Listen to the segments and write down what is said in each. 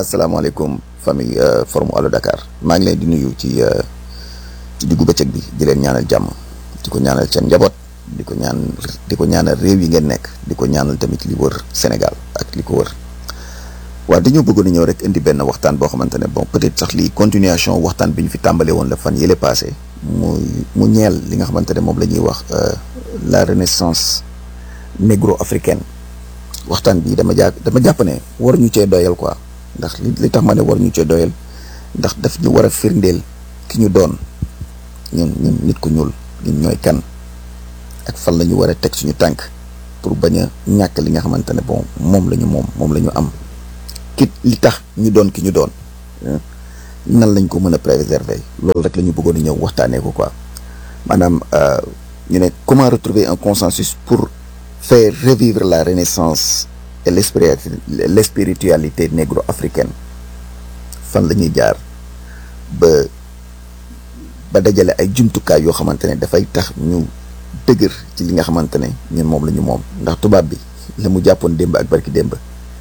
asalaamaaleykum famille forum Allo Dakar maa ngi leen di nuyu ci ci diggu bëccëg bi di leen ñaanal jàmm di ko ñaanal seen njaboot di ko ñaan di ko ñaanal réew yi ngeen nekk di ko ñaanal tamit li wër Sénégal ak li ko wër waaw dañoo bëggoon a ñëw rek indi benn waxtaan boo xamante ne bon peut-être sax lii continuation waxtaan bi ñu fi tàmbale woon la fan yële passé mu mu ñeel li nga xamante ne moom la ñuy wax la renaissance négro-africaine waxtaan bi dama jàpp dama jàpp ne war ñu cee doyal quoi ndax li li tax ma ne war ñu cee doyal ndax daf ñu war a firndeel ki ñu doon ñun ñun nit ku ñuul ñun ñooy kan ak fan la ñu war a teg suñu tànk pour bañ a ñàkk li nga xamante ne bon moom la ñu moom moom la ñu am ki li tax ñu doon ki ñu doon nan lañ ko mën a préserver loolu rek la ñu bëggoon a ñëw waxtaanee ko quoi maanaam ñu ne comment retrouver un consensus pour faire revivre la renaissance et l' spiritualité négro-africaine fan la ñuy jaar ba ba dajale ay jumtukaay yoo xamante ne dafay tax ñu dëgër ci li nga xamante ne ñun moom la ñu moom ndax tubaab bi la mu jàppoon démb ak barki démb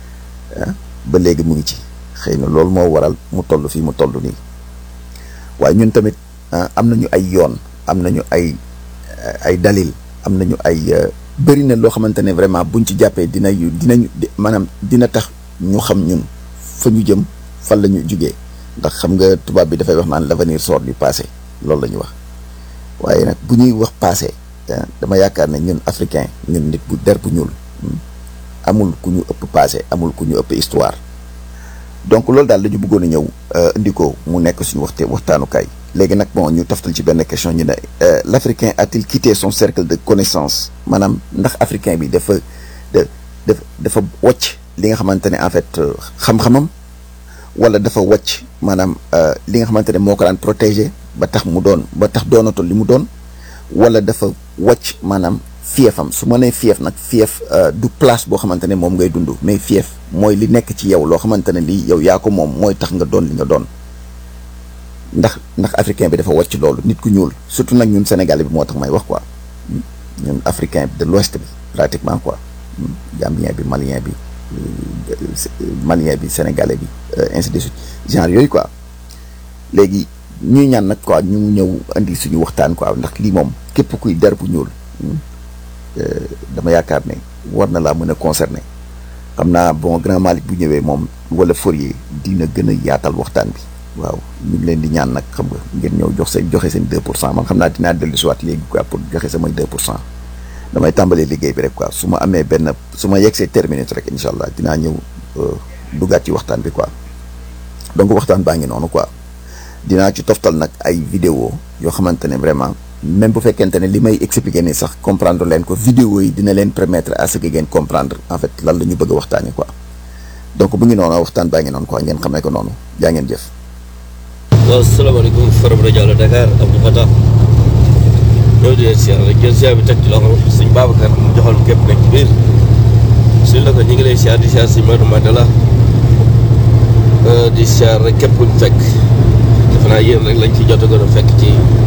ba léegi mu ngi ci xëy na loolu moo waral mu toll fii mu toll nii waaye ñun tamit am nañu ay yoon am nañu ay ay dalil am nañu ay bëri na loo xamante ne vraiment buñ ci jàppee dina dinañu maanaam dina tax ñu xam ñun fa ñu jëm fan la ñu jugee ndax xam nga tubaab bi dafay wax naan l'avenir sort du passé loolu la ñu wax waaye nag bu ñuy wax passé dama yaakaar ne ñun africain ñun nit bu der bu ñuul amul ku ñu ëpp passé amul ku ñu ëpp histoire donc loolu daal la ñu bëggoon a ñëw indi ko mu nekk suñu waxte waxtaanukaay léegi nag bon ñu taftal ci benn question ñu ne l' africain a-t-il quitté son cercle de connaissance maanaam ndax africain bi dafa da dafa dafa wàcc li nga xamante ne en fait xam-xamam wala dafa wàcc maanaam li nga xamante ne moo ko daan protégé ba tax mu doon ba tax doonatul li mu doon wala dafa wàcc maanaam fiefam su ma nee fief nag fief du place boo xamante ne moom ngay dund mais fief mooy li nekk ci yow loo xamante ne lii yow yaa ko moom mooy tax nga doon li nga doon ndax ndax africain bi dafa wàcc loolu nit ku ñuul surtout nag ñun sénégalais bi moo tax may wax quoi ñun africain de l'ouest bi pratiquement quoi gambien bi malien bi malien bi sénégalais bi ainsi de suite genre yooyu quoi léegi ñuy ñaan nag quoi ñu ñëw indi suñu waxtaan quoi ndax lii moom képp kuy der bu ñuul dama yaakaar ne war na laa mën a concerner xam naa bon grand Malick bu ñëwee moom wala Fourier dina gën a yaatal waxtaan bi waaw ñu ngi leen di ñaan nag xam nga ngeen ñëw jox seen joxe seen 2 pour cent man xam naa dinaa dellu si waat léegi quoi pour joxe samay 2 pour cent damay tàmbalee liggéey bi rek quoi su ma amee benn su ma yegsee terminé rek incha allah dinaa ñëw duggaat ci waxtaan bi quoi donc waxtaan baa ngi noonu quoi dinaa ci toftal nag ay vidéo yoo xamante ne vraiment même bu fekkente ne li may expliquer ni sax comprendre leen ko vidéo yi dina leen permettre à ce que ngeen comprendre en fait lan la ñu bëgg a waxtaanee quoi donc bu ngi noonu waxtaan baa ngi noonu quoi ngeen xamee ko noonu jaa ngeen jëf. waaw salaamaaleykum forum rajo Allo Dakar Abdou Fatah ñëw di leen siyaar rek jël siyaar bi teg ci loxo suñ Babacar mu joxal képp nekk ci biir suñ la ko ñu ngi lay siyaar di siyaar suñ Madou Mandela di siyaar rek képp kuñ fekk defe naa yéen rek lañ ci jot a gën a fekk ci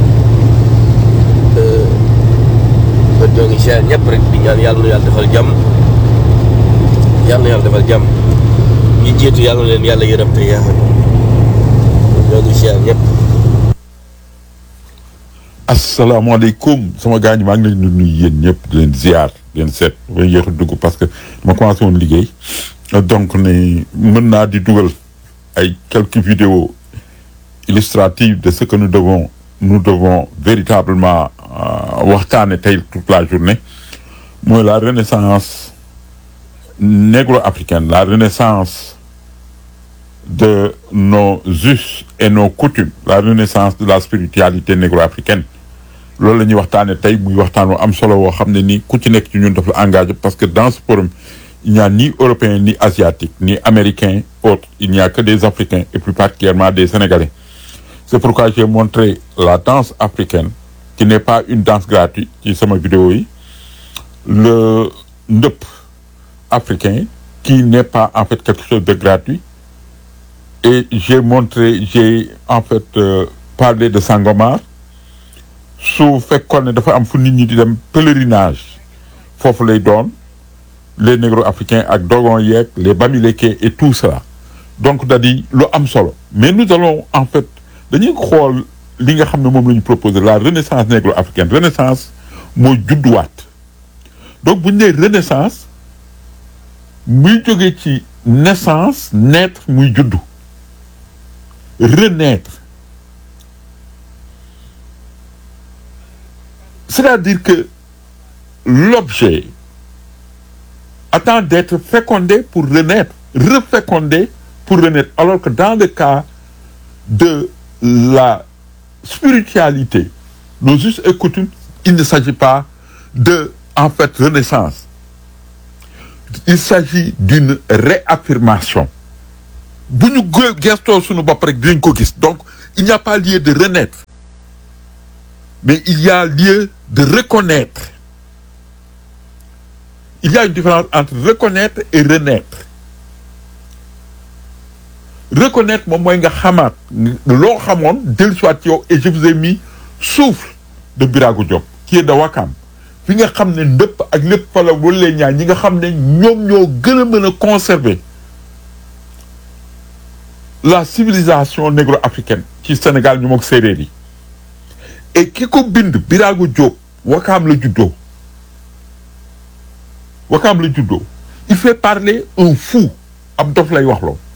kon ñoo ngi siyaar ñëpp rek di ñaan yàlla nu yàlla defal jàmm yàlla na yàlla defal jàmm ñi jiitu yàlla na leen yàlla yërëm te yaaxal ñoo ngi siyaar ñëpp asalaamaaleykum sama gaañ maa ngi leen di nuyu yéen ñëpp di leen ziar di leen seet ba yéex a dugg parce que ma commencé woon liggéey donc ne mën naa di dugal ay quelques vidéos illustratives de ce que nous devons nous devons véritablement waxtaane tey toute la journée mooy la renaissance négro-africaine la renaissance de nos us et nos coutumes la renaissance de la spiritualité négro-africaine loolu la ñuy waxtaane tey muy waxtaan wu am solo woo xam ne ni ku ci nekk ci ñun daf la engagé parce que dans ce forum il n'y a ni européen ni asiatique ni américain autre il n'y a que des africains et plus particulièrement des sénégalais c'est pourquoi j'ai montré la danse africaine qui n'est pas une danse gratuite ci sama vidéo yi le ndëpp africain qui n'est pas en fait quelque chose de gratuit et j'ai montré j'ai en fait euh, parlé de Sangomar su fekkoon ne dafa am fu nit ñi di dem pèlerinage foofu lay doon les négro-africains ak dogon yeeg les bamileke et tout cela donc da di lu am solo mais nous allons en fait dañuy xool li nga xam ne moom la ñu proposé la renaissance négro-africaine renaissance mooy judduwaat donc bu ñu nee renaissance muy jógee ci naissance naître muy juddu renaître c'est-à-dire que l'objet attend d'être fécondé pour renaître refécondé pour renaître alors que dans le cas de la spiritualité nos us et coutumes il ne s'agit pas de en fait renaissance il s'agit d'une réaffirmation bu ñu gestoo suñu bopp rek dinañ ko gis donc il n'y a pas lieu de renaître mais il y a lieu de reconnaître il y a une différence entre reconnaître et renaître reconnaître moom mooy nga xamaat loo xamoon dellusiwaat ci yow et je vous ai mis souffle de Birago Diop qui est de Wakam fi nga xam ne ndëpp ak lépp fa la wala ñaar ñi nga xam ne ñoom ñoo gën a mën a conserver la civilisation négro-africaine ci Sénégal ñu moog séeréer yi et ki ko bind Birago Diop Wakam la juddoo Wakam la juddoo il fait parler un fou ab dof lay wax loo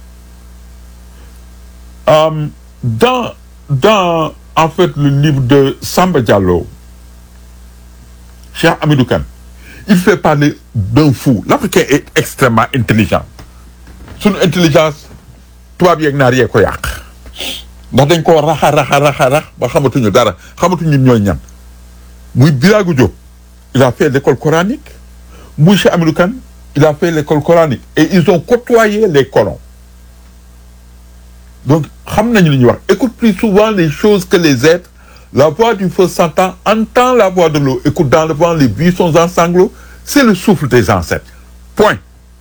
Euh, dans dans en fait le livre de Samba Diallo Cheikh Hamidou Kane il fait parler d'un fou l'Africain est extrêmement intelligent suñu intelligence tubaab yeeg naar yee ko yàq ndax dañ koo raxa raxa raxa rax ba xamatuñu dara xamatuñu ñooy ñan muy Birago Diop il a fait l'école coranique muy Cheikh Hamidou Kane il a fait l'école coranique et ils ont côtoyé les colons donc xam nañu li ñuy wax écoute plus souvent les choses que les êtres la voix du feu s'entend entend la voix de l'eau écoute dans le vent les buissons en sanglots c'est le souffle des ancêtres point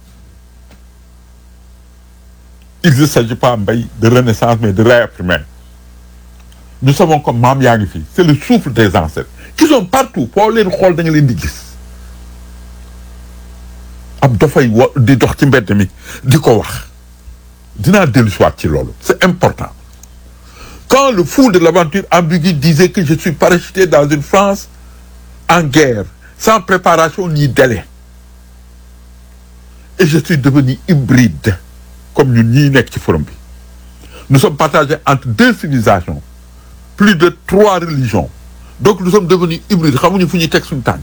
il ne s'agit pas mbay de renaissance mais de réaffirmer nous savons comme maam yaa ngi fii c'est le souffle des ancêtres qui sont partout foo leen xool da nga leen di gis ab dafay wa di dox ci mbedd mi di ko wax dinaa dellu si waat ci loolu c'est important quand le fou de l'aventure ambigu disait que je suis parachuté dans une France en guerre sans préparation ni délai et je suis devenu hybride comme ñun ñii nekk ci forum bi nous sommes partagés entre deux civilisations plus de trois religions donc nous sommes devenus hybrides xamuñu fu ñuy teg suñu tànk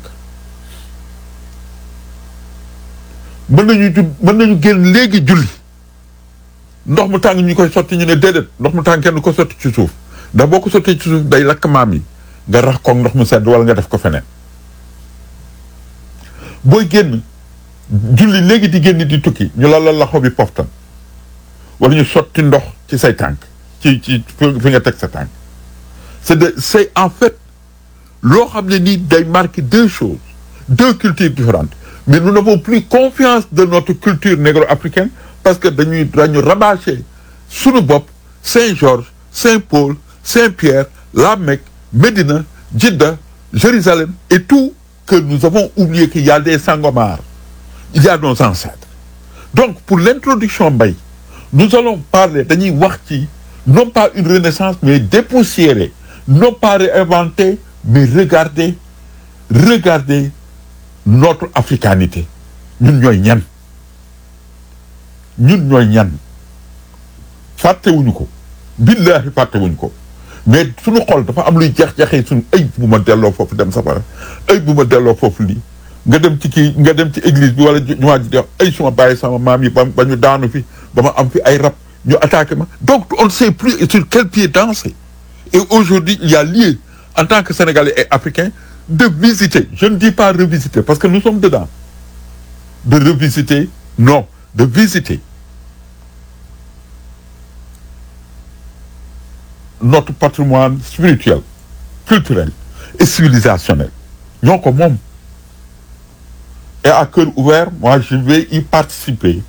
mën nañu ju mën nañu génn léegi julli ndox mu tàng ñu koy sotti ñu ne déedéet ndox mu tàng kenn ko sotti ci suuf ndax boo ko sottee ci suuf day lakk maam yi nga rax koog ndox mu sedd wala nga def ko feneen booy génn julli léegi di génn di tukki ñu la la loxo bi poftan wala ñu sotti ndox ci say tànk ci ci fi nga teg sa tànk c'est de c'est en fait loo xam ne nii day marquer deux choses deux cultures différentes mais nous n'avons plus confiance de notre culture négro-africaine parce que dañuy dañu rabâcher sunu bopp Saint-Georges Saint-Paul Saint-Pierre la Mecque Médina Djeddah Jérusalem et tout que nous avons oublié qu'il y a des Sangomar il y a nos ancêtres donc pour l'introduction mbay nous allons parler dañuy wax ci non pas une renaissance mais dépoussiérer non pas réinventer mais regarder regarder notre africanité ñun ñooy ñan ñun ñooy ñan fàttewuñu ko billaahi fàttewuñu ko mais suñu xol dafa am luy jeex-jeexee suñu ay bu ma delloo foofu dem safara ay bu ma delloo foofu lii nga dem ci kii nga dem ci église bi wala jumaa ji di wax ay suma bàyyi sama maam yi ba ba ñu daanu fi ba ma am fi ay rab ñu attaqué ma donc on ne sait plus sur quel pied danser et aujourd'hui il y a lieu en tant que Sénégalais et Africains de visiter je ne dis pas revisiter parce que nous sommes dedans de revisiter non de visiter notre patrimoine spirituel culturel et civilisationnel ñoo ko moom et à cœur ouvert moi je vais y participer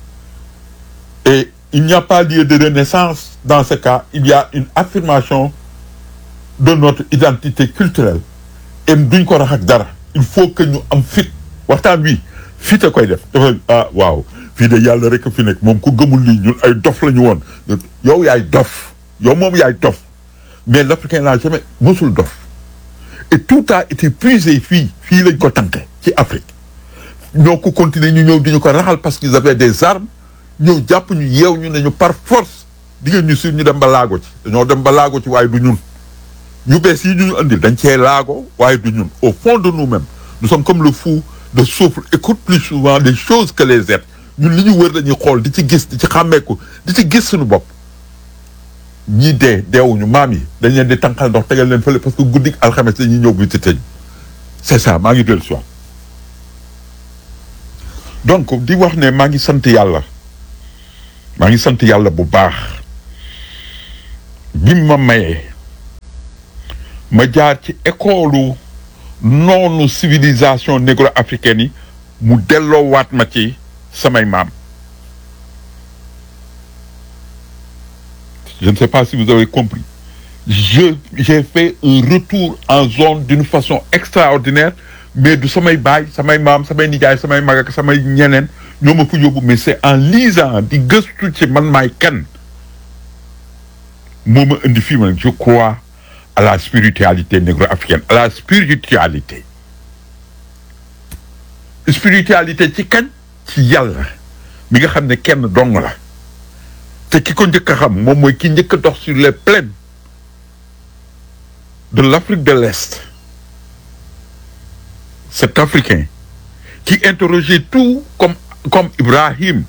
et il n'y a pas lieu de renaissance dans ce cas il y a une affirmation de notre identité culturelle et duñ ko rax ak dara il faut que ñu am fit waxtaan wi fit a koy def dafa ah waaw fii de yàlla rek a fi nekk moom ku gëmul lii ñun ay dof la ñu woon yow yaay dof yow moom yaay dof mais l'Africain n'a jamais mosul dof et tout a été puisé fii fii lañ ko tànke ci Afrique ñoo ko continuer ñu ñëw di ñu ko raxal parce qu'ils avaient des armes ñëw jàpp ñu yeew ñu ne ñu par force di ngeen ñu sur ñu dem ba laago ci dañoo dem ba laago ci waaye du ñun ñu bees yi ñu ñu andil dañ cee laago waaye du ñun au fond de nous-mêmes nous sommes comme le fou de souffle écoute plus souvent les choses que les êtres ñun li ñu wër dañuy xool di ci gis di ci xàmmeeku di ci gis suñu bopp ñii dee deewuñu maam yi dañ leen di tànqal ndox tegal leen fële parce que guddik alxames dañuy ñëw visité ñu c'est ça maa ngi dellu si waat donc di wax ne maa ngi sant yàlla maa ngi sant yàlla bu baax bi ma mayee ma jaar ci école noonu civilisation négro-africaine yi mu delloowaat ma ci samay maam je ne sais pas si vous avez compris je j'ai fait un retour en zone d'une façon extraordinaire mais du samay baay samay maam samay nijaay samay mag ak samay ñeneen ñoo ma fa yóbbu mais c'est en lisant di gëstu ci man maay kan moo ma indi fii ma je crois à la spiritualité négro-africaine à la spiritualité spiritualité ci kañ ci yàlla mi nga xam ne kenn dong la te ki ko njëkk a xam moom mooy ki njëkk a dox sur les plaines de l'Afrique de l'Est cet Africain qui interrogeait tout comme comme Ibrahim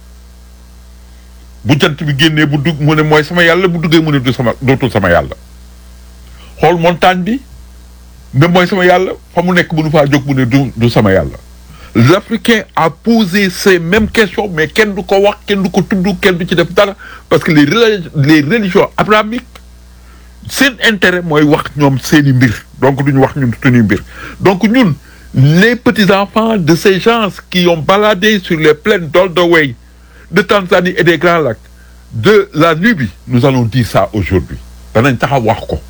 bu jant bi génnee bu dugg mu ne mooy sama yàlla bu duggee mu ne du sama dootul sama yàlla xool montagne bi ne mooy sama yàlla fa mu nekk mënu faa jóg mu ne du du sama yàlla l'Africain a posé ces mêmes questions mais kenn du ko wax kenn du ko tudd kenn du ci def dara parce que les les religions abrahamiques seen intérêt mooy wax ñoom seeni mbir donc duñu wax ñun suñuy mbir donc ñun les petits-enfants de ces gens qui ont baladé sur les plaines d'Oldoway de Tanzanie et des Grands Lacs de la Nubie nous allons dire ça aujourd'hui danañ taxaw wax ko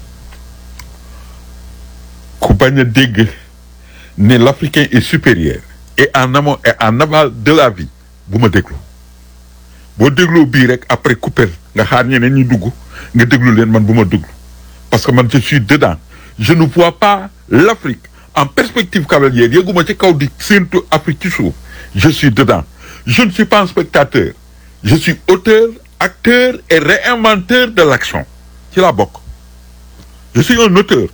ku bañ a dégg ne l'Africain est supérieur et en amont et en aval de la vie bu ma déglu boo dégloo bii rek après couper nga xaar ñeneen ñi dugg nga déglu leen man bu ma déglu parce que man je suis dedans je ne vois pas l'Afrique en perspective cavalière yëguma ci kaw di séentu Afrique ci suuf je suis dedans je ne suis pas un spectateur je suis auteur acteur et réinventeur de l'action ci laa bokk je suis un auteur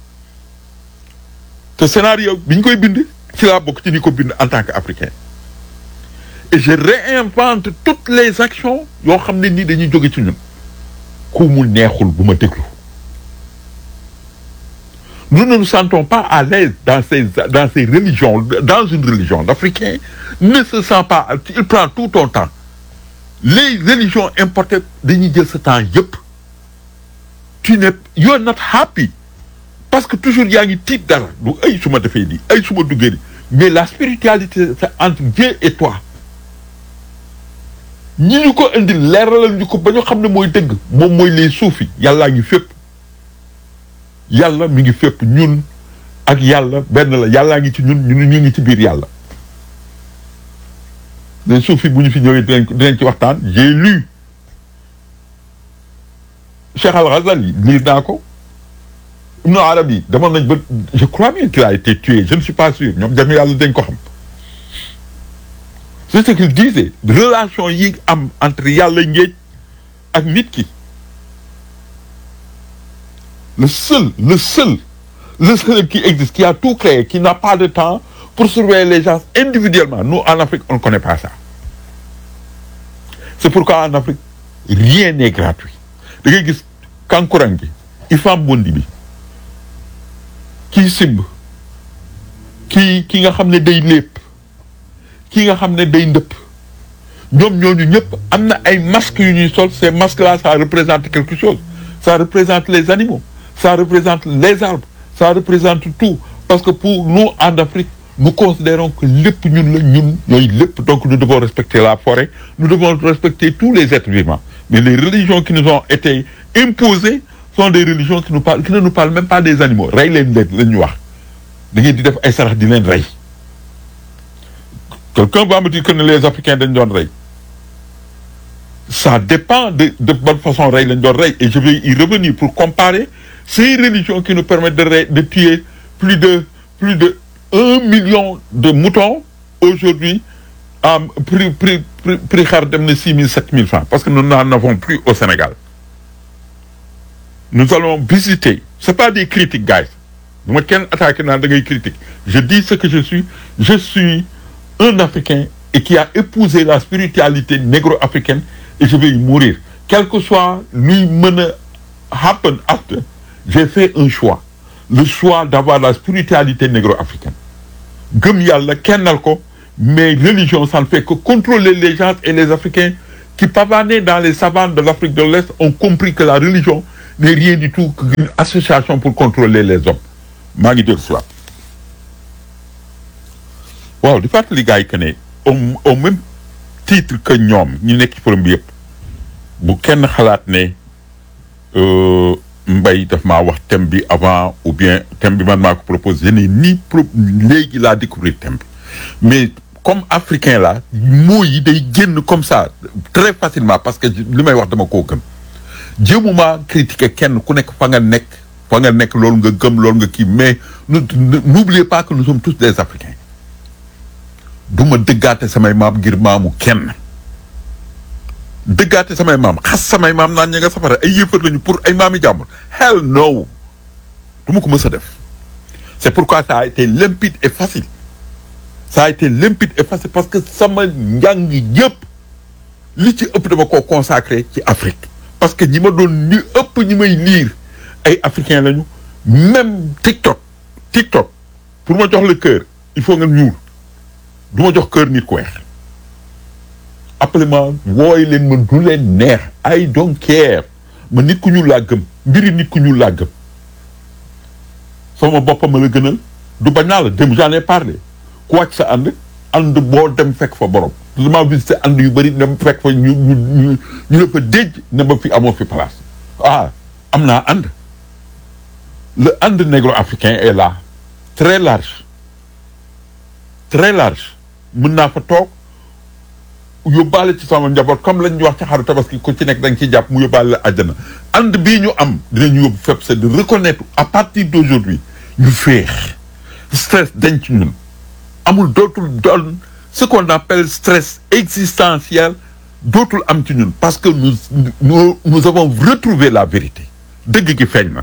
te scénario bi ñu koy bind ci laa bokk ci ni ko bind en tant qu'Africain et je réinvente toutes les actions yoo xam ne nii dañuy jóge ci ñun ku mu neexul bu ma déglu nous ne nous sentons pas à l'aise dans ces dans ces religions dans une religion l'Africain ne se sent pas il prend tout ton temps les religions importées dañuy jël ce temps yëpp tu n'es you're not happy parce que toujours yaa ngi tiit dara du ay su ma defee lii ay su ma duggee lii mais la spiritualité c'est entre Dieu et toi ñi ñu ko indi leeralal ñu ko ba ñu xam ne mooy dëgg moom mooy les suufi yàllaa ngi fépp yàlla mi ngi fépp ñun ak yàlla benn la yàllaa ngi ci ñun ñun ñu ngi ci biir yàlla les suufi bu ñu fi ñëwee dinañ dinañ ci waxtaan j'ai lu Cheikh Al-Ghazali lire naa ko Ibn Arabi demoon nañ ba je crois bien qu'il a été tué je ne suis pas sûr ñoom jami yàlla dañ ko xam c'est ce qu'il disait relation yi am entre yàlla ngéej ak nit ki le seul le seul le seul qui existe qui a tout créé qui n'a pas de temps pour surveiller les gens individuellement nous en Afrique on ne connaît pas ça c'est pourquoi en Afrique rien n'est gratuit da ngay gis kankurang bi ifam bondi bi kii simb kii ki nga xam ne day lépp ki nga xam ne day ndëpp ñoom ñooñu ñëpp am na ay masques yu ñuy sol ces masques là ça représente quelque chose ça représente les animaux ça représente les arbres ça représente tout parce que pour nous en Afrique nous considérons que lépp ñun la ñun ñooy lépp donc nous devons respecter la forêt nous devons respecter tous les êtres vivants mais les religions qui nous ont été imposées sont des religions qui nous parlent qui ne nous parlent même pas des animaux rey leen leen la ñu wax da ngeen di def ay sarax di leen rey quelqu'un va me dire que ne les africains dañ doon rey ça dépend de de bonne façon rey lañ doon rey et je vais y revenir pour comparer ces religions qui nous permettent de rey de tuer plus de plus de un million de moutons aujourd'hui à prix prix prix prix xar dem na six mille sept mille francs parce que nous n'en avons plus au Sénégal nous allons visiter c'est pas des critiques guys bu ma kenn attaqué naan da ngay critique je dis ce que je suis je suis un Africain et qui a épousé la spiritualité négro-africaine et je vais y mourir quel que soit luy mën a happen after j'ai fait un choix le choix d'avoir la spiritualité négro-africaine gëm yàlla kennal ko mais religion ça ne fait que contrôler les gens et les Africains qui pavanaient dans les savanes de l'Afrique de l'Est ont compris que la religion n'est rien du tout qu'une association pour contrôler les hommes maa ngi dégg soit waaw di fàttali gars yi que ne au au même titre que ñoom ñu nekk ci forum bi yëpp bu kenn xalaat ne mbay daf maa wax thème bi avant ou bien thème bi man maa ko proposé je n'ai ni pro léegi laa découvrir thème bi mais comme africain la mots yi day génn comme ça très facilement parce que li may wax dama koo gëm jéemuma critiquer kenn ku nekk fa nga nekk fa nga nekk loolu nga gëm loolu nga kii mais n'oubliez pas que nous sommes tous des africains du ma dëggaate samay maam ngir maamu kenn dëggaate samay maam xas samay maam naan ña nga safara ay yëfar lañu pour ay maami jàmbur hell no du ma ko mës a def c'est pourquoi ça a été limpide et facile ça a été limpide et facile parce que sama njàng yëpp li ci ëpp dama koo consacré ci Afrique parce que ñi ma doon ñu ëpp ñi may lire ay africains lañu même TikTok TikTok pour ma jox le cœur il faut nga ñuul du ma jox cœur nit ku weex appelez ma wooy leen ma du leen neex I don't care ma nit ku ñuul laa gëm mbiri nit ku ñuul laa gëm sama boppam ma la gënal du bañ naa la dem j'en ai parlé ku wàcc sa ànd ànd boo dem fekk fa borom dama visité ànd yu bëri dem fekk fa ñu ñu ñu ñu la fa déj ne ba fi amoo fi place ah am naa ànd le ànd négro-africain est là très large très large mën naa fa toog yóbbaale ci sama njaboot comme lañ wax ci xaru tabaski ku ci nekk da nga ciy jàpp mu yóbbaale la àjjana ànd bii ñu am dinañu yóbbu fépp c'est de reconnaître à partir d'aujourd'hui ñu féex stress dañ ci ñun amul dootul doon ce qu'on appelle stress existentiel dootul am ci ñun parce que nous nous nous avons retrouvé la vérité dëgg gi feeñ na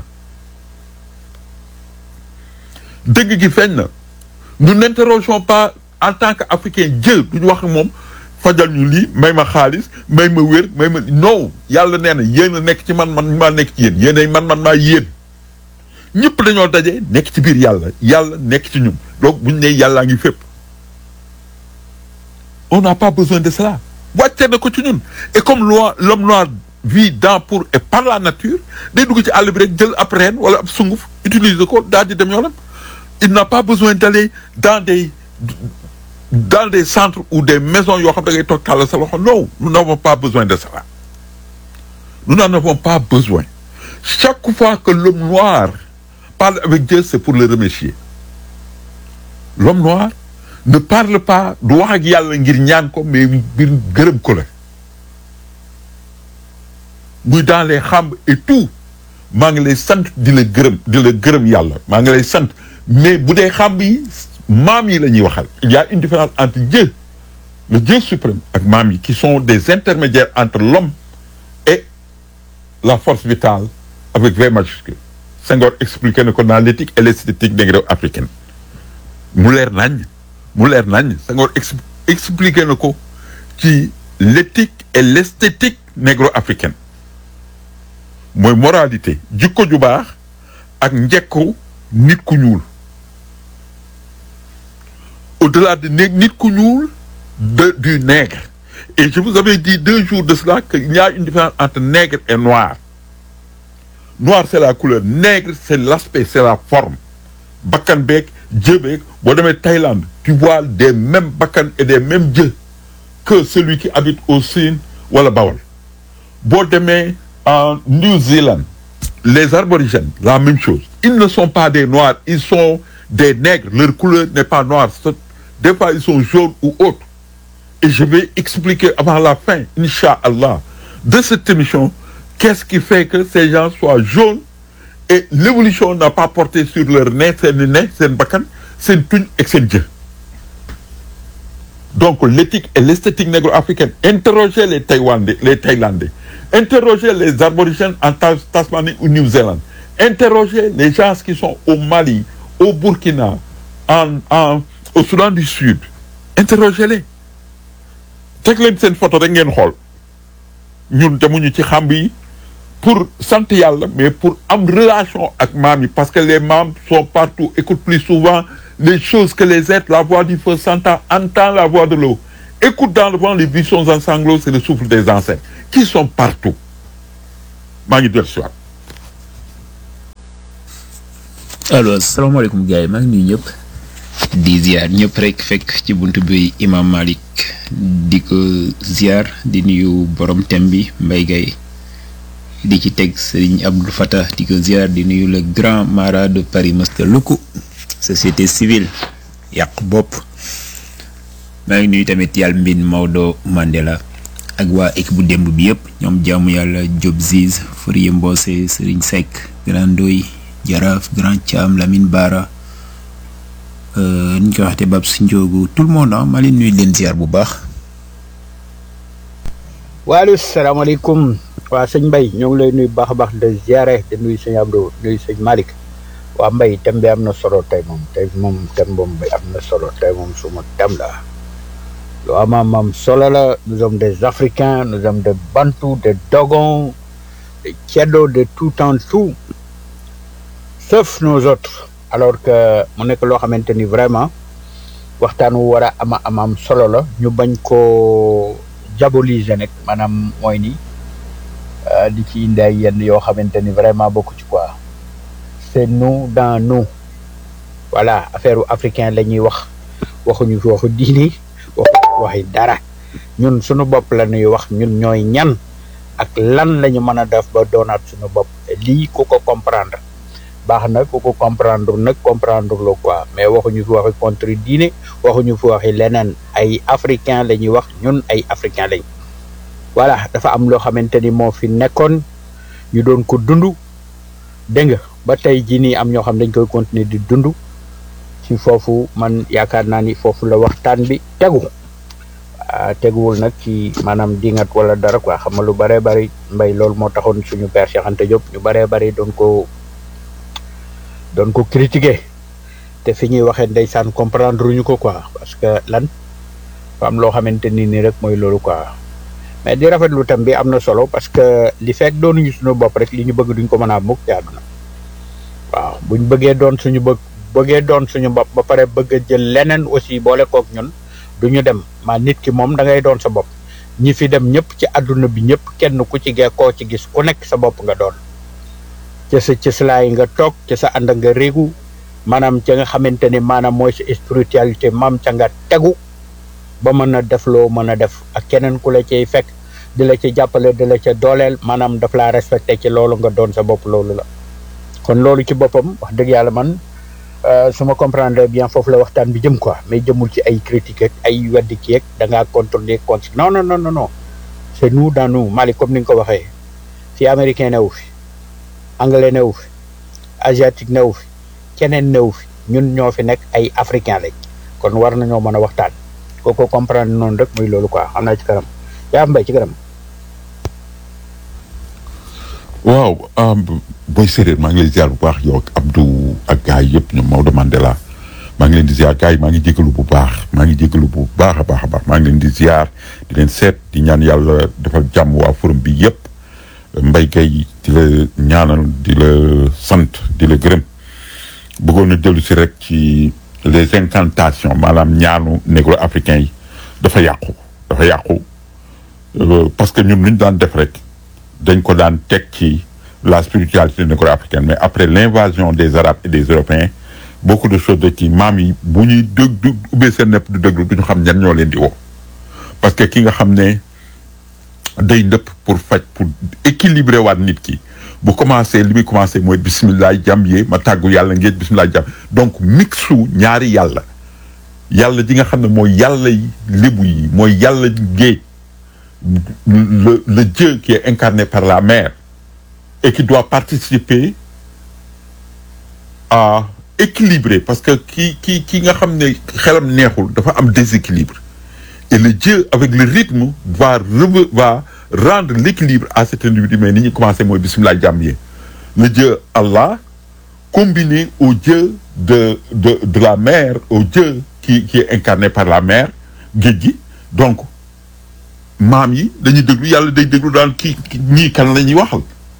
dëgg gi feeñ na nous n'interrogeons pas en tant qu'Africain Dieu duñu wax moom fajal ñu lii may ma xaalis may ma wér may ma non yàlla nee na yéen a nekk ci man man maa nekk ci yéen yéen ay man man maa yéen ñëpp dañoo daje nekk ci biir yàlla yàlla nekk ci ñun donc buñ ne yàllaa ngi fépp on n'a pas besoin de cela wàcce na ko ci ñun et comme loi l'homme noir vit dans pour et par la nature day dugg ci àll bi rek jël ab reen wala ab sunguf utiliser ko daal di dem yoonam il n'a pas besoin d'aller dans des dans des centres ou des maisons yoo xam da ngay toog tàll sa loxo non nous n'avons pas besoin de cela nous n'en avons pas besoin chaque fois que l'homme noir parle avec Dieu c'est pour le remercier l'homme noir ne parle pas du wax ak yàlla ngir ñaan ko mais ngir gërëm ko la muy dans les xamb et tout maa ngi lay sant di la gërëm di la gërëm yàlla maa ngi lay sant mais bu dee xamb yi maam yi la ñuy waxal il y a une différence entre Dieu le Dieu suprême ak maam yi qui sont des intermédiaires entre l'homme et la force vitale avec V majuscule Senghor expliqué na ko dans l'éthique et l'esthétique négro-africaine mu leer nañ mu leer nañ Senghor ex expliqué na ko ci l'éthique et l'esthétique négro-africaine mooy moralité jikko ju baax ak njekku nit ku ñuul au-delà de né nit ku ñuul de du nègre et je vous avais dit deux jours de cela qu'il y a une différence entre nègre et noir noir c'est la couleur nègre c'est l'aspect c'est la forme bakkan beeg jë beeg boo demee Thaïlande tu vois des mêmes bakkan et des mêmes jë que celui qui habite au Sine wala Bawol boo demee en New Zealand les aborigènes la même chose ils ne sont pas des noirs ils sont des nègres leur couleur n'est pas noire des fois ils sont jaunes ou autres et je vais expliquer avant la fin Inch'Allah de cette émission qu'est-ce qui fait que ces gens soient jaunes et l'évolution n'a pas porté sur leur nez seen nez seen bakkan seen tuñ ak seen jë donc l'éthique et l'esthétique négro-africaine interrogez les Taïwanais les Thaïlandais interrogez les aborigènes en Tas- Tasmanie ou Nouvelle-Zélande interrogez les gens qui sont au Mali au Burkina en en au Soudan du Sud interrogez-les teg leen seen photo rek ngeen xool ñun demuñu ci xamb yi pour sant yàlla mais pour am relation ak maam yi parce que les maams sont partout écoutent plus souvent les choses que les êtres la voix du feu s'entend entend la voix de l'eau écoute dans le vent les buissons en sanglots c'est le souffle des ancêtres qui sont partout maa ngi dellu si waat alors salaamaaleykum gars yi maa ngi nuyu ñëpp di ziar ñëpp rek fekk ci buntu bi imam Malik di ko ziar di nuyu borom tem bi Mbaye Gaye di ci teg Serigne Abdou Fattah di ko ziar di nuyu le grand mara de Paris Master Luku société civile yàq bopp maa ngi nuyu tamit yàlla mbin Maodo Mandela ak waa équipe bu démb bi yëpp ñoom jaamu yàlla Job Ziz Fourier Mbose Serigne Seck Grand Ndoy Jaraaf Grand Thiam Lamine Bara euh, ni ñu koy waxte Babs Ndiogu tout le monde ah maa leen nuyu leen ziar bu baax waaleykum salaamaaleykum waa sëñ Mbaye ñoo ngi lay nuyu baax a baax de ziare de nuyu sëñ Abdou nuyu sëñ Malick waa Mbaye thème bi am na solo tey moom tey moom thème boobu bi am na solo tey moom suma thème la lu am am am solo la nous sommes des Africains nous sommes des Bantous des Dogons des Ceddo de tout en tout sauf nos autres alors que mu nekk loo xamante ni vraiment waxtaan wu war a ama am am solo la ñu bañ koo diaboliser nag maanaam mooy ni euh, di ci indi ay yenn yoo xamante ni vraiment bokku ci quoi c'est nous dans nous voilà affaire u africain la ñuy wax waxuñu fi waxu diini waxu waxi dara ñun suñu bopp la ñuy wax ñun ñooy ñan ak lan la ñu mën a def ba doonaat suñu bopp lii ku ko comprendre baax na ku ko comprendre nag comprendre lo quoi mais waxuñu fi waxi contre diine waxuñu fi waxi leneen ay africain la ñuy wax ñun ay africain lañ voilà dafa am loo xamante ni moo fi nekkoon ñu doon ko dund dégg nga ba tey jii nii am ñoo xam dañ koy continuer di dund ci foofu man yaakaar naa ni foofu la waxtaan bi tegu ah teguwul nag ci maanaam dingat wala dara quoi xam nga lu bëree bëri mbay loolu moo taxoon suñu père Cheikh Anta Diop ñu bëree bëri doon ko doon ko critiquer te fi ñuy waxee ndeysaan comprendre ñu ko quoi parce que lan fa am loo xamante ni nii rek mooy loolu quoi mais di rafetlu tam bi am na solo parce que li fekk doonuñu suñu bopp rek li ñu bëgg duñ ko mën a am mukk ci àdduna waaw buñ bëggee doon suñu bëgg bëggee doon suñu bopp ba pare bëgg a jël leneen aussi boole kook ñun du ñu dem maa nit ki moom da ngay doon sa bopp ñi fi dem ñëpp ci àdduna bi ñëpp kenn ku ci gee koo ci gis ku nekk sa bopp nga doon ca sa cëslaay nga toog ca sa ànd nga réegu maanaam ca nga xamante ni maanaam mooy sa spiritualité maam ca nga tegu ba mën a def loo mën a def ak keneen ku la cay fekk di la ci jàppale di la ca dooleel maanaam daf laa respecté ci loolu nga doon sa bopp loolu la kon loolu ci boppam wax dëgg yàlla man euh, su ma comprendre bien foofu la waxtaan bi jëm quoi mais jëmul ci ay critique ak ay weddi kii ak da ngaa contrôler contre non non non non non c'est nous dans nous Mali comme ni nga ko waxee fii américain newu fi anglais newu fi asiatique newu fi keneen newu fi ñun ñoo fi nekk ay africain lañ kon war nañoo mën a waxtaan kooku comprendre noonu rek muy loolu quoi xam naa ci kanam yaa mbay ci kanam waaw booy séeréer maa ngi lay ziar bu baax yow ak Abdou ak gars yi yëpp ñoom Maodo Mandela maa ngi leen di ziar gars yi maa ngi jégalu bu baax maa ngi jégalu bu baax a baax a baax maa ngi leen di ziar di leen seet di ñaan yàlla defal jàmm waa forum bi yëpp mbay kay di la ñaanal di la sant di la gërëm bëggoon na dellu si rek ci les incantations maanaam ñaanu négro africain yi dafa yàqu dafa yàqu Euh, parce que ñun lu ñu daan def rek dañ ko daan teg ci la spiritualité négro-africaine mais après l'invasion des arabes et des européens beaucoup de choses de ci maam yi bu ñuy dëg du ubbee seen nepp du déglu du ñu xam ñan ñoo leen di woo parce que ki nga xam ne day ndëpp pour faj pour équilibrer waat nit ki bu commencé li muy commencé mooy bisimilah jàmm yee ma tàggu yàlla ngeen bisimilah jàmm donc mixu ñaari yàlla yàlla ji nga xam ne mooy yàlla yi lébu yi mooy yàlla géej le le Dieu qui est incarné par la mer et qui doit participer à équilibrer parce que ki ki ki nga xam ne xelam neexul dafa am déséquilibre et le Dieu avec le rythme va reve- va rendre l'équilibre à cet individu mais ni ñu commencé mooy bismillah jàmm yi le Dieu Allah combiné au Dieu de de de la mer au Dieu qui qui est incarné par la mer géej gi donc maam yi dañuy déglu yàlla day déglu daan kii ñii kan la ñuy waxal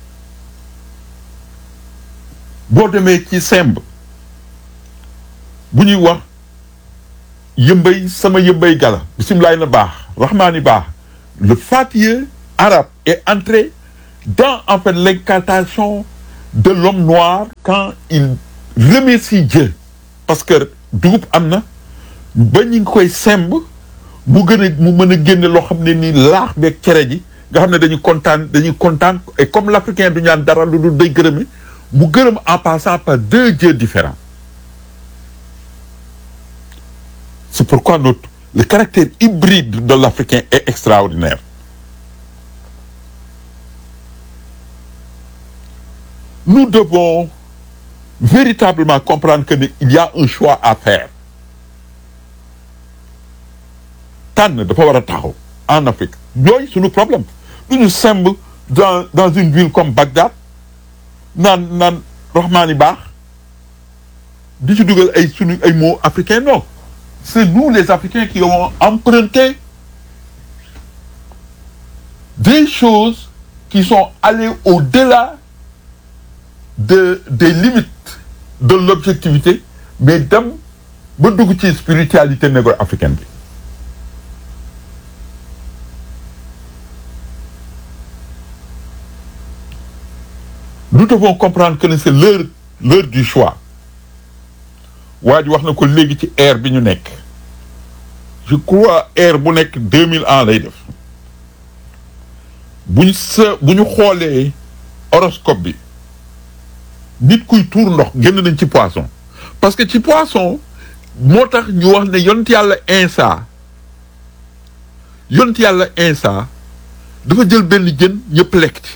boo demee ci semb bu ñuy wax yëmbay sama yëmbay gala bisimilaay na baax rahmaani baax le fatihé arabe est entré dans en fait l'incantation de l'homme noir quand il remercie Dieu parce que dugub am na ba ñu ngi koy semb mu gën a mu mën a génne loo xam ne nii laax beeg cere ji nga xam ne dañu kontaan dañuy kontaan et comme l'africain du ñaan dara lu dul day gërëme mu gërëm en passant par deux dieux différents c'est pourquoi notre le caractère hybride de l'africain est extraordinaire nous devons véritablement comprendre que ne il y a un choix à faire tànn dafa war a taxaw en Afrique yooyu suñu problème du ñu semb dans dans une ville comme Bagdad naan naan rahmaani baax di ci dugal ay sunu ay mots africains non c'est nous les Africains qui avons emprunté des choses qui sont allées au-delà de des limites de l'objectivité mais dem ba dugg ci spiritualité négro-africaine bi nous devons comprendre que c'est l'heure l'heure du choix waa ji wax na ko léegi ci ère bi ñu nekk je crois ère bu nekk deux mille ans lay def buñ sa bu ñu xoolee horoscope bi nit kuy tuur ndox génn nañ ci poisson parce que ci poisson moo tax ñu wax ne yont yàlla insa yont yàlla insa dafa jël benn jën ñëpp lekk ci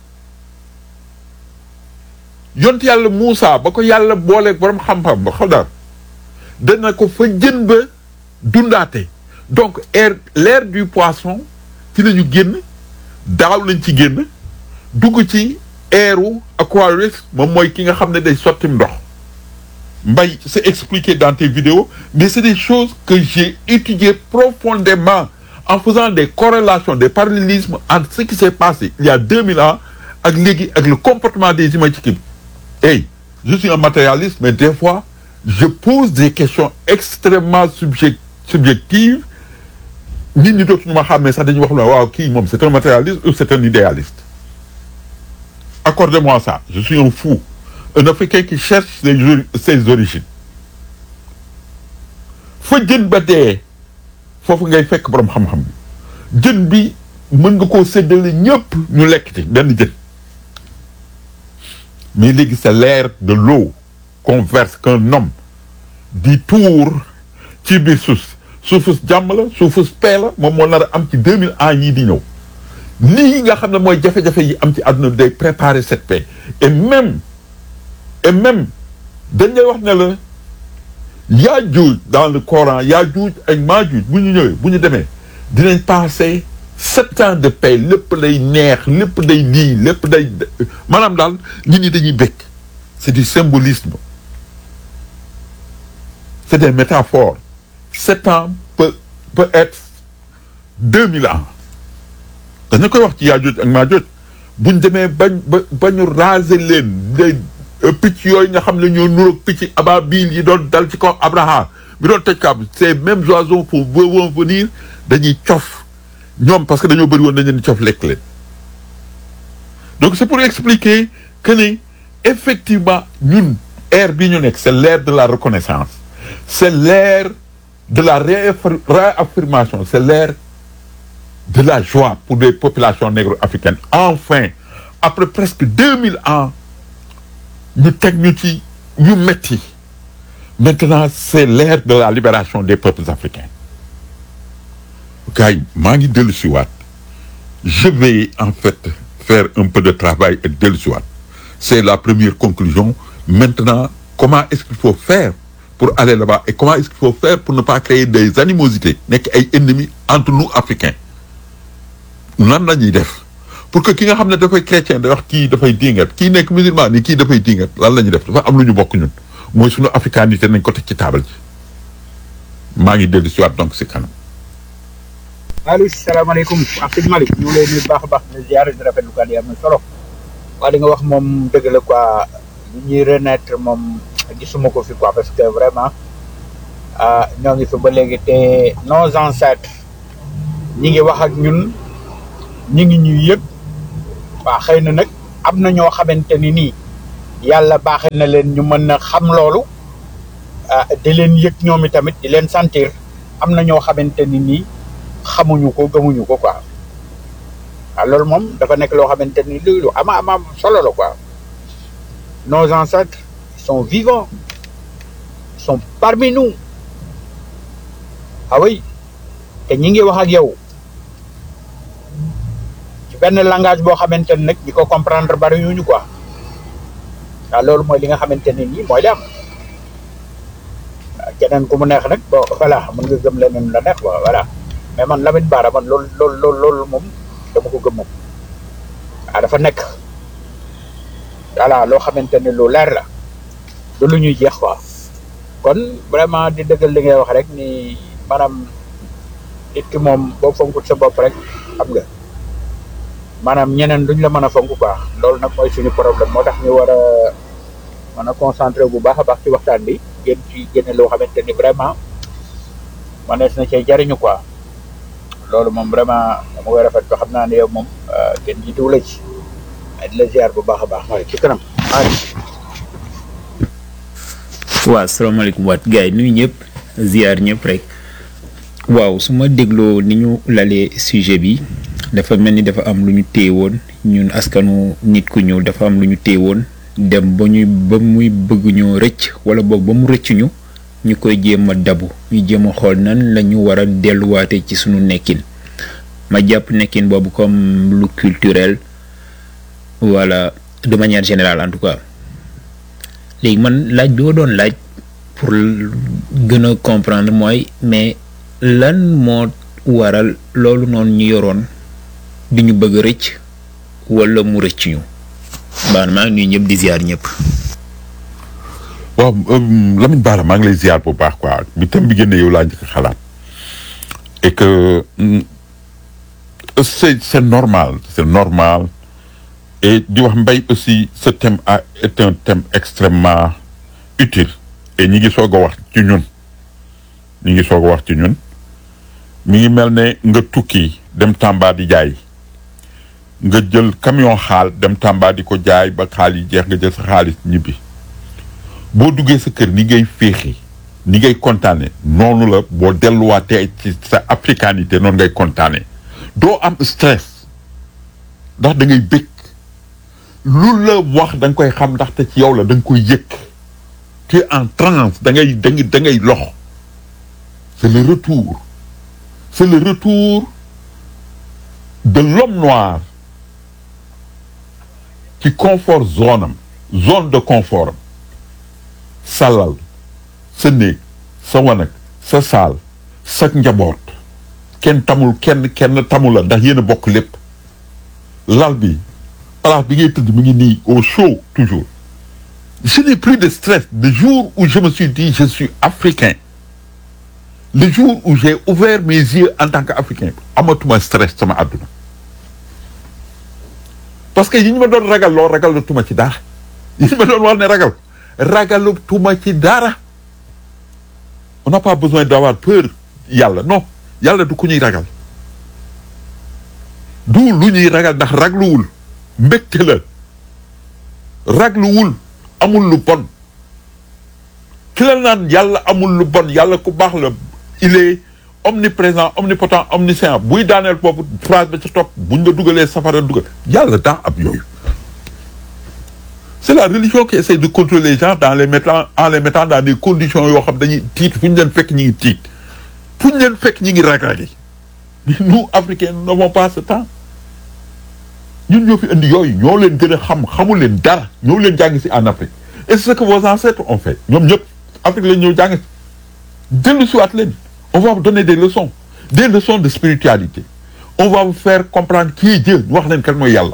yont yàlla Moussa ba ko yàlla booleeg borom xam-xam ba xaw daal dana ko fa jën ba dundaate donc air l'ère du poisson ci la ñu génn daaw lañ ci génn dugg ci airu Aquarius moom mooy ki nga xam ne day sottim ndox mbay c'est expliqué dans tes vidéos mais c'est des choses que j'ai étudiées profondément en faisant des corrélations des parallélismes entre ce qui s'est passé il y a 2000 ans ak léegi ak le comportement des humains ci kii bi hey je suis un matérialiste mais des fois je pose des questions extrêmement subject subjectives nit ñi dootuñu ma xàmmee sax dañuy wax ne waaw kii moom c'est un matérialiste ou c'est un idéaliste accordez-moi ça je suis un fou un Africain qui cherche ses, ses origines fa jën ba dee foofu ngay fekk borom xam-xam bi jën bi mën nga koo séddale ñëpp ñu lekk ci benn jën mais léegi c'est l'ère de l'eau qu'on verse qu'un homme di tuur ci biir suuf suufus jàmm la suufus paix la moom moo nar a am ci deux mille ans yii di ñëw lii nga xam ne mooy jafe-jafe yi am ci àdduna bi day préparer cette paix et même et même dañ lay wax ne la Yaajuuj dans le Coran Yaajuuj ak Maajuuj bu ñu ñëwee bu ñu demee dinañ passer sept ans de paix lépp lay neex lépp day lii lépp day maanaam daal nit ñi dañuy bëgg c'est du symbolisme c'est des métaphores sept ans peut peut être deux mille ans dañu koy wax ci Yaajuuj ak Maajuuj bu ñu demee bañ ba ba ñu raser leen les picc yooyu nga xam ne ñoo nuroog picc ababil yi doon dal ci kaw Abraham bi doon tëj kaab ces mêmes oiseaux pour vont venir dañuy cof ñoom parce que dañoo bëri woon dañu leen cof lekk leen donc c'est pour expliquer que ne effectivement ñun ère bi ñu nekk c'est l'ère de la reconnaissance c'est l'ère de la réaffirmation c'est l'ère de la joie pour les populations négro-africaines enfin après presque deux mille ans ñu teg ñu ci ñu metti maintenant c'est l'ère de la libération des peuples africains gars yi maa ngi dellu si waat je vais en fait faire un peu de travail et dellu si waat c'est la première conclusion maintenant comment est-ce qu'il faut faire pour aller là-bas et comment est-ce qu'il faut faire pour ne pas créer des animosités nekk ay ennemis entre nous africains nan la ñuy def pour que ki nga xam ne dafay chrétien da wax kii dafay dingat kii nekk musulman ni kii dafay dingat lan la ñuy def dafa am lu ñu bokk ñun mooy suñu africanité nañ ko teg ci taabal ji maa ngi dellu si waat donc si kanam Aliou salaamaaleykum ak sëñ Malick ñu ngi lay nuyu baax a baax di ziare di rafetlu kàddu yi am na solo waa li nga wax moom dëgg la quoi li ñuy renaître moom gisuma ko fi quoi parce que vraiment ah ñoo ngi fi ba léegi te nos ancêtres ñi ngi wax ak ñun ñi ngi ñuy yëg waa xëy na nag am na ñoo xamante ni nii yàlla baaxe na leen ñu mën a xam loolu ah di leen yëg ñoom i tamit di leen sentir am na ñoo xamante ni nii xamuñu ko gëmuñu ko quoi waaw loolu moom dafa nekk loo xamante ni lu lu ama ama solo la quoi nos ancêtres sont vivants sont parmi nous ah oui te ñi ngi wax ak yow ci benn langage boo xamante ni nag ñi ko comprendre bari ñu quoi waaw loolu mooy li nga xamante ne nii mooy li am keneen ku mu neex nag bon voilà mën nga gëm leneen la neex quoi voilà mais man Lamine Bara man loolu loolu loolu loolu moom dama ko gëm moom waaw dafa nekk voilà loo xamante ne lu leer la du lu ñuy jeex quoi kon vraiment di dëggal li ngay wax rek ni maanaam nit ki moom boo fonkut sa bopp rek xam nga maanaam ñeneen duñ la mën a fonk quoi loolu nag mooy suñu problème moo tax ñu war a mën a concentré bu baax a baax ci waxtaan bi génn ci génne loo xamante ni vraiment manees na cee jariñu quoi loolu moom vraiment dama koy rafet ko xam naa ne yow moom kenn jiituwu la ci di la ziar bu baax a baax waaye ci kanam waaye waaw salaamaaleykum waat gars yi nuyu ñëpp ziar ñëpp rek waaw su ma dégloo ni ñu lalee sujet bi dafa mel ni dafa am lu ñu téye woon ñun askanu nit ku ñëw dafa am lu ñu téye woon dem ba ñuy ba muy bëgg ñoo rëcc wala boog ba mu rëcc ñu ñu koy jéem a dabu ñu jéem a xool nan la ñu war a delluwaate ci sunu nekkin ma jàpp nekkin boobu comme lu culturel wala de manière générale en tout cas léegi man laaj bi ma doon laaj pour gën a comprendre mooy mais lan moo waral loolu noonu ñu yoroon di ñu bëgg rëcc wala mu rëcc ñu baax maa ngi nuyu ñëpp di ziar ñëpp. waaw Lamine Bara maa ngi lay ziar bu baax quoi bi tam bi génne yow laa njëkk xalaat et que c'est c'est normal c'est normal et di wax mbay aussi ce thème a est un thème extrêmement utile et ñi ngi soog a wax ci ñun ñi ngi soog a wax ci ñun mi ngi mel ne nga tukki dem Tamba di jaay nga jël camion xaal dem Tamba di ko jaay ba xaal yi jeex nga jël sa xaalis ñibbi boo duggee sa kër ni ngay féexi ni ngay kontaane noonu la boo delluwaatee ci sa africanité noonu ngay kontaane doo am stress ndax da ngay bëgg lu la wax da nga koy xam ndaxte ci yow la da nga koy yëg tu es en transe da ngay da ngay da ngay lox c'est le retour c'est le retour de l'homme noir ci confort zone am zone de confort am sa lal sa néeg sa wanag sa saal sa njaboot kenn tamul kenn kenn tamul la ndax yéen a bokk lépp lal bi place bi ngay tëdd mi ngi nii au chaud toujours je n'ai plus de stress le jour où je me suis dit je suis africain le jour où j'ai ouvert mes yeux en tant qu'africain amatuma stress sama àdduna parce que yi ñu ma doon ragal loo ragalatuma ci dara yi ñu ma doon wax ne ragal ragalatuma ci dara on n'a pas besoin d'avoir peur yàlla non yàlla du ku ñuy ragal du lu ñuy ragal ndax ragluwul mbégte la ragluwul amul lu bon ki la naan yàlla amul lu bon yàlla ku baax la il est omniprésent omnipotent omniscient buy daaneel boobu phrase ba ca topp buñ la dugalee safara dugal yàlla daa am yooyu c'est la religion qui essaie de contrôler les gens dans les mettant en les mettant dans des conditions yoo xam dañuy tiit fu ñu leen fekk ñi ngi tiit fu ñu leen fekk ñi ngi rag-ragi nous africains nous n'avons pas ce temps ñun ñoo fi indi yooyu ñoo leen gën a xam xamul leen dara ñoo leen jàng si en Afrique et c'est ce que vos ancêtres ont fait ñoom ñëpp Afrique lañ ñëw jàng si dellu si waat leen on va vous donner des leçons des leçons de spiritualité on va vous faire comprendre qui est Dieu ñu wax leen kan mooy yàlla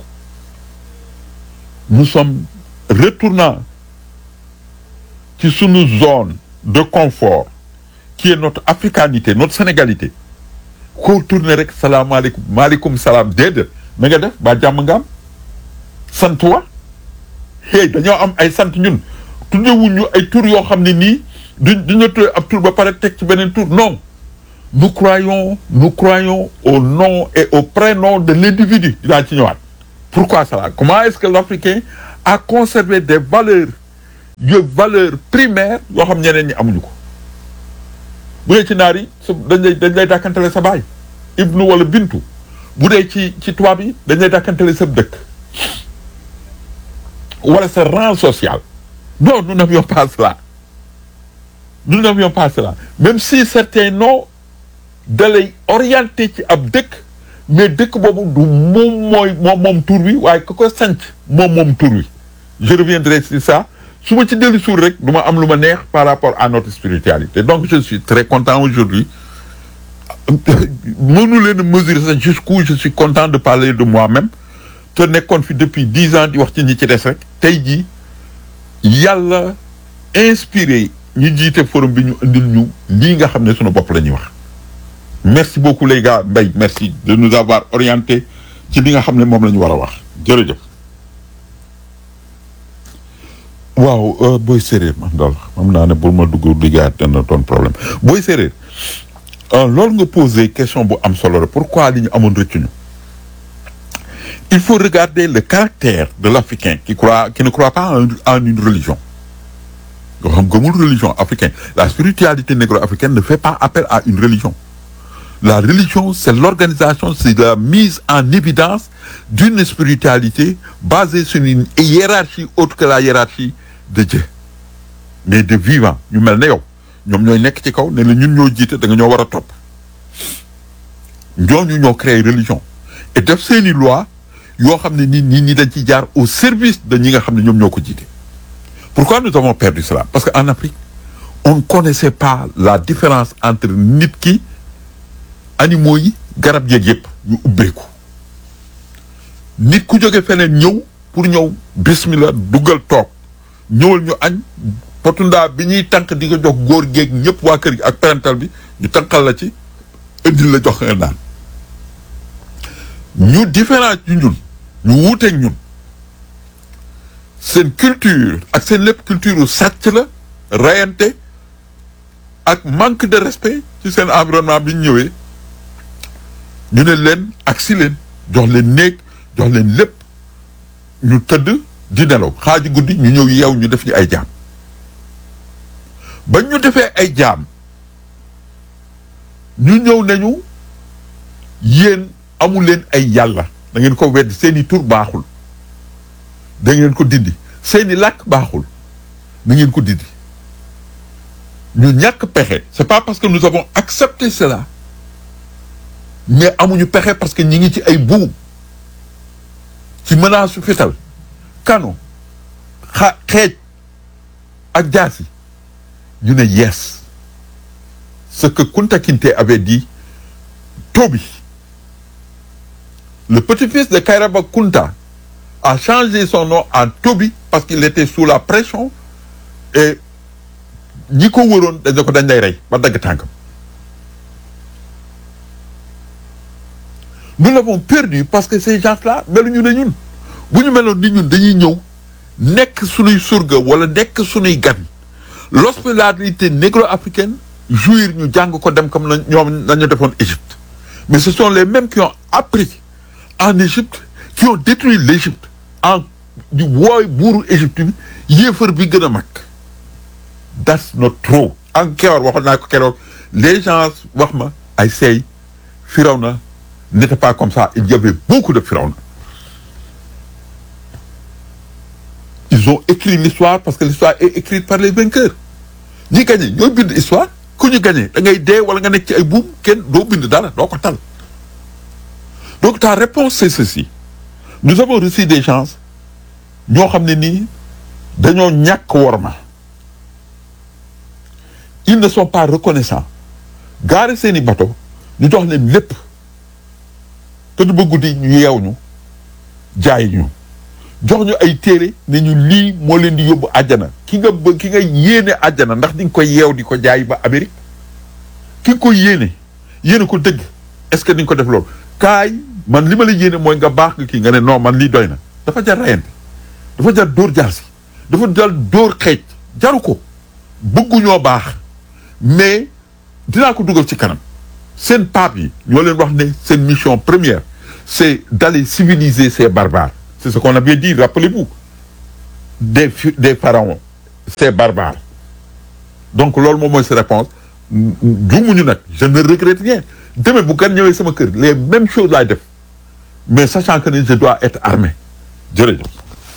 nous sommes retournant ci sunu zone de confort qui est notre africanité notre sénégalité koo tourné rek salaamaaleykum maaleykum salaam déedéet na nga def ba jàmm nga am sant wa hey dañoo am ay sant ñun tuddewuñ ñu ay tur yoo xam ne nii duñ duñu tuddee ab tur ba pare teg ci beneen tur non nous croyons nous croyons au nom et au prénom de l'individu dinaa ci ñëwaat pourquoi cela comment est-ce que l'Africain a conservé des valeurs de valeurs primaires yoo xam ñeneen ñi amuñu ko bu dee ci naar yi dañ lay dañ lay dàkkantale sa baay ibnu wala bintu bu dee ci ci tubaab yi dañ lay dàkkantale sa dëkk wala sa rang social non nous n'avions pas cela nous n'avions pas cela même si certains noms da lay orienté ci ab dëkk mais dëkk boobu du moom mooy moom moom tur wi waaye ku ko sanc moom moom tur wi je reviendrai sur ça su ma ci dellu suur rek du ma am lu ma neex par rapport à notre spiritualité donc je suis très content aujourd'hui mënu leen a mesurer ça jusqu'où je suis content de parler de moi-même te nekkoon fi depuis dix ans di wax ci ñi ci des rek tey jii yàlla inspiré ñu jiite forum bi ñu indil ñu lii nga xam ne sunu bopp la ñuy wax merci beaucoup les gars Mbaye merci de nous avoir orienté ci li nga xam ne moom la ñu war a wax jërëjëf waaw booy séeréer man daal xam naa ne pour ma dugg liggéeyaat dana doon problème booy séeréer loolu nga posé question bu am solo la pourquoi li ñu amoon rëccuñu il faut regarder le caractère de l'Africain qui croit qui ne croit pas en, en une religion yoo xam gëmul religion africaine la spiritualité négro-africaine ne fait pas appel à une religion la religion c'est l'organisation c'est la mise en évidence d'une spiritualité basée sur une hiérarchie autre que la hiérarchie de Dieu mais de vivant ñu mel ne yow ñoom ñooy nekk ci kaw ne la ñun ñoo jiite da nga ñoo war a topp ñooñu ñoo créé religion et def seeni loi yoo xam ne nit ñi ñi dañ ciy jaar au service de ñi nga xam ne ñoom ñoo ko jiite pourquoi nous avons perdu cela parce que en Afrique on ne connaissait pas la différence entre nit ki animaux yi garab yeeg yëpp ñu ubbeeku nit ku jóge feneen ñëw pour ñëw bismillah duggal toog ñëwal ñu añ potundaa bi ñuy tànk di ko jox góor géeg ñëpp waa kër gi ak parental bi ñu tànqal la ci indil la jox nga naan ñu différence ñu ñun ñu wuuteeg ñun seen culture ak seen lépp culture u sàcc la rayante ak manque de respect ci seen environnement bi ñu ñëwee ñu ne leen ak si leen jox leen néeg jox leen lépp ñu tëdd di nelaw xaaji guddi ñu ñëw yeew ñu def ñu ay jaam ba ñu defee ay jaam ñu ñëw nañu yéen amu leen ay yàlla da ngeen ko wedd seeni tur baaxul da ngeen ko dindi seeni làkk baaxul da ngeen ko dindi ñu ñàkk pexe c'est pas parce que nous avons accepté cela mais amuñu pexe parce que ñi ngi ci ay buum ci menace su fital kano xa xeej ak jaasi ñu ne yes ce que Kunta Kinte avait dit Tobi le petit-fils de Kairaba Kunta a changé son nom en Tobi parce qu'il était sous la pression et ñi ko wëroon dañ ko dañ lay rey ba dagg tànkam nous l'avons perdu parce que ces gens-là meluñu ne ñun bu ñu meloon ni ñun dañuy ñëw nekk suñuy surga wala nekk suñuy gan l'hospitalité négro-africaine jouir ñu jàng ko dem comme na ñoom nañu defoon Égypte mais ce sont les mêmes qui ont appris en Égypte qui ont détruit l'Égypte en di wooy buuru Égypte bi yéefar bi gën a mag that's not true encore waxoon naa ko keroog les gens wax ma ay seey Firawna n'était pas comme ça il y avait beaucoup de Firawna ils ils ont écrit l'histoire parce que l'histoire est écrite par les vainqueurs ñi gagné ñooy bind histoire ku ñu gagné da ngay dee wala nga nekk ci ay buum kenn doo bind dara doo ko tal donc ta réponse c'est ceci nous avons reçu des gens ñoo xam ne nii dañoo ñàkk worma ils ne sont pas reconnaissants gaare seeni bateau ñu jox leen lépp te du ba guddi ñu yeew ñu jaay ñu jox ñu ay téere ne ñu lii moo leen di yóbbu àjjana ki nga bë ki nga yéene àjjana ndax di nga koy yeew di ko jaay ba Amérique ki nga koy yéene yéene ko dëgg est-ce que di nga ko def loolu kaay man li ma la yéene mooy nga baax nga kii nga ne non man lii doy na dafa jar rayante dafa jar dóor jaar si dafa jar dóor xeej jaru ko bëgguñoo baax mais dinaa ko dugal ci kanam seen pape yi ñoo leen wax ne seen mission première c'est d'aller civiliser ces barbares c'est ce qu'on avait dit rappelez-vous des fi- des pharaons ces barbares donc loolu moom mooy sa réponse juumuñu nag je ne regrette rien demain bu gan ñëwee sama kër les mêmes choses laay def mais sachant que ne je dois être armé jërëjëf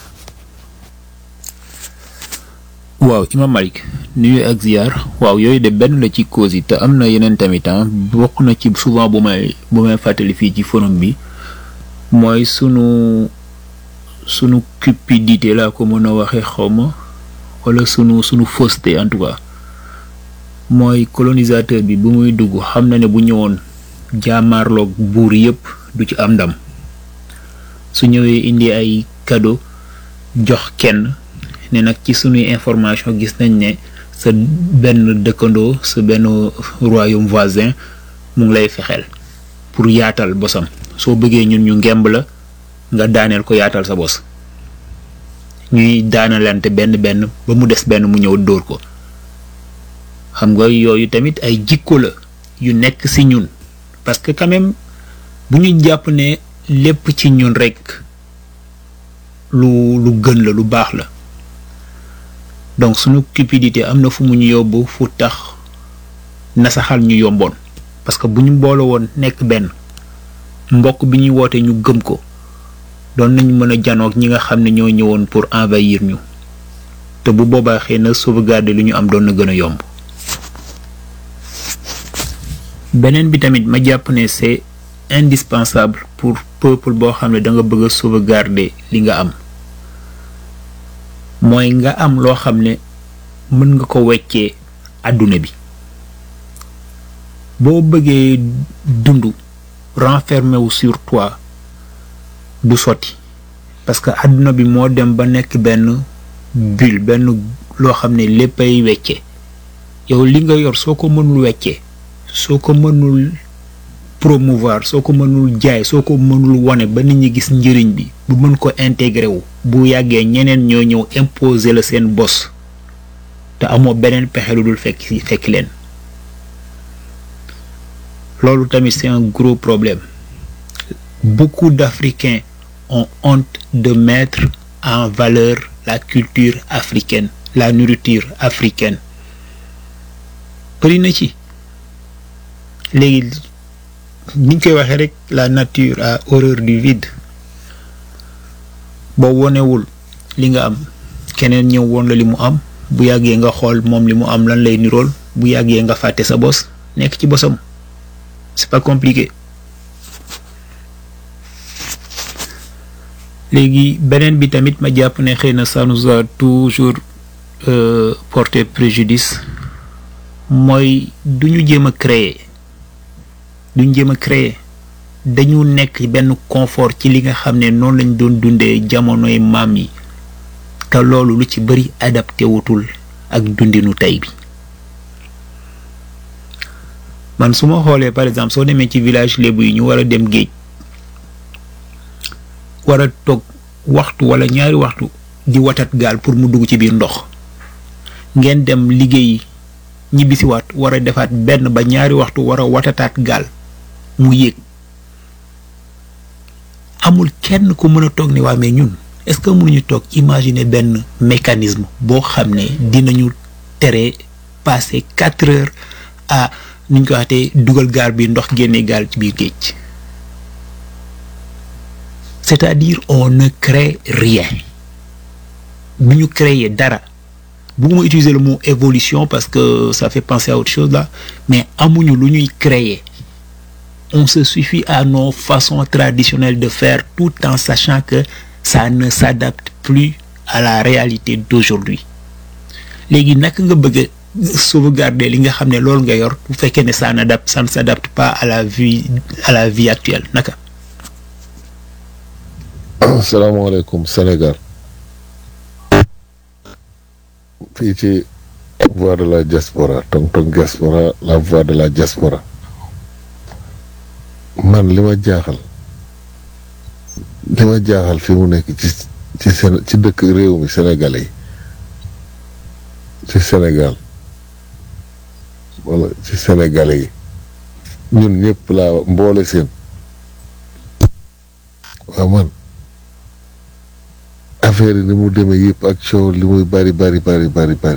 waaw Imam Malik nuyu ak ziar waaw yooyu de benn la ci cause yi te am na yeneen tamit ah bokk na ci souvent bu may bu may fàttali fii ci forum bi mooy sunu sunu cupidité laa ko mën a waxee xawma wala sunu sunu fausseté en tout cas mooy colonisateur bi bu muy dugg xam na ne bu ñëwoon jaamaarloog buur yépp du ci am ndam su ñëwee indi ay cadeau jox kenn ne nag ci sunuy information gis nañ ne sa benn dëkkandoo sa benn royaume voisin mu ngi lay fexeel pour yaatal bosam soo bëggee ñun ñu ngemb la nga daaneel ko yaatal sa bos ñuy daanalante benn benn ba mu des benn mu ñëw dóor ko xam nga yooyu tamit ay jikko la yu nekk ci ñun parce que quand même bu ñu jàpp ne lépp ci ñun rekk lu lu gën la lu baax la donc suñu cupidité am na fu mu ñu yóbbu fu tax nasaxal ñu yomboon parce que bu ñu boole woon nekk benn mbokk bi ñuy woote ñu gëm ko doon nañu mën a janoog ñi nga xam ne ñoo ñëwoon pour envahir ñu te bu boobaa xëy na sauvegarder lu ñu am doon na gën a yomb beneen bi tamit ma jàpp ne c'est indispensable pour peuple boo xam ne da nga bëgg a sauvegarder li nga am mooy nga am loo xam ne mën nga ko weccee àdduna bi boo bëggee dund renfermé wu sur toi du sotti parce que àdduna bi moo dem ba nekk benn bulle benn loo xam ne léppay wecce yow li nga yor soo ko mënul weccee soo ko mënul promouvoir soo ko mënul jaay soo ko mënul wone ba nit ñi gis njëriñ bi bu mën ko intégré wu bu yàggee ñeneen ñoo ñëw imposer la seen bos te amoo beneen pexe lu dul fekk fekk leen loolu tamit c'est un gros problème beaucoup d'Africains ont honte de mettre en valeur la culture africaine la nourriture africaine bëri na ci léegi niñ koy waxee rek la nature a horreur du vide boo wonewul li nga am keneen ñëw woon la li mu am bu yàggee nga xool moom li mu am lan lay nirool bu yàggee nga fàtte sa bos nekk ci bosam c'est pas compliqué léegi beneen bi tamit ma jàpp ne xëy na ça nous a toujours euh, porté préjudice mooy du ñu jéem a créer duñ jéem a créer dañu nekk benn confort ci li nga xam ne noonu lañ doon dundee jamonoy maam yi te loolu lu ci bari adapté wutul ak dundinu tey bi man su ma xoolee par exemple soo demee ci village lébu yi ñu war a dem géej war a toog waxtu wala ñaari waxtu di watat gaal pour mu dugg ci biir ndox ngeen dem liggéey ñibbisiwaat war a defaat benn ba ñaari waxtu war a watataat gaal mu yéeg amul kenn ku mën a toog ne waa mais ñun est-ce que mënuñu toog imaginer benn mécanisme boo xam ne dinañu tere passer quatre heures à niñ ko waxatee dugal gaal bi ndox génne gaal ci biir géej c'est-à-dire on ne crée rien bu ñu créer dara bugguma utiliser le mot évolution parce que ça fait penser à autre chose là mais amuñu lu ñuy créer on se suffit à nos façons traditionnelles de faire tout en sachant que ça ne s'adapte plus à la réalité d'aujourd'hui léegi naka nga bëgg a sauvegarder li nga xam ne loolu nga yor bu fekkee ne ça n'adapte ça ne s'adapte pas à la vie à la vie actuelle naka salaamaaleykum Sénégal fii ci voix de la diaspora tong tong diaspora la voix de la diaspora man li ma jaaxal li ma jaaxal fi mu nekk ci ci Sén ci dëkk réew mi Sénégalais yi ci Sénégal wala ci Sénégalais yi ñun ñëpp laa mboole seen waaw man affaire yi ni mu demee yëpp ak coow li muy bari bari bari bari bari